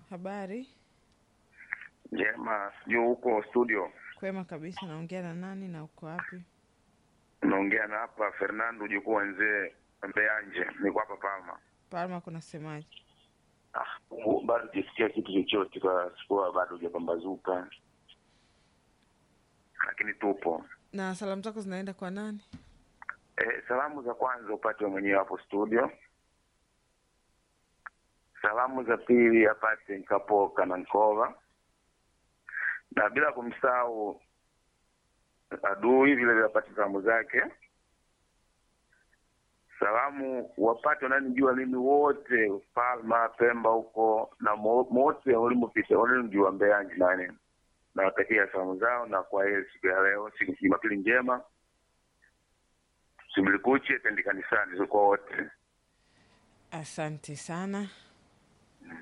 Habari Njema, sijui huko studio kwema kabisa. Naongea na nani na uko wapi? unaongea na hapa Fernando jukuu wenzee Mbeanje, niko hapa Palma. Palma, kunasemaje? Ah, u- bado sijasikia kitu chochote kwa sikuwa bado hujapambazuka, lakini tupo. Na salamu zako zinaenda kwa nani? E, salamu za kwanza upate mwenyewe hapo studio. Salamu za pili apate Nkapoka na Nkova, na bila kumsahau adui vile vile apate salamu zake. Salamu wapate wananijua mimi wote Palma, Pemba huko na mo- wote walimopita walinijua Mbeyanji nani, nawatakia salamu zao na kwa heri siku ya leo, siku Jumapili njema simlikuche tendi kanisani kwa wote. Asante sana.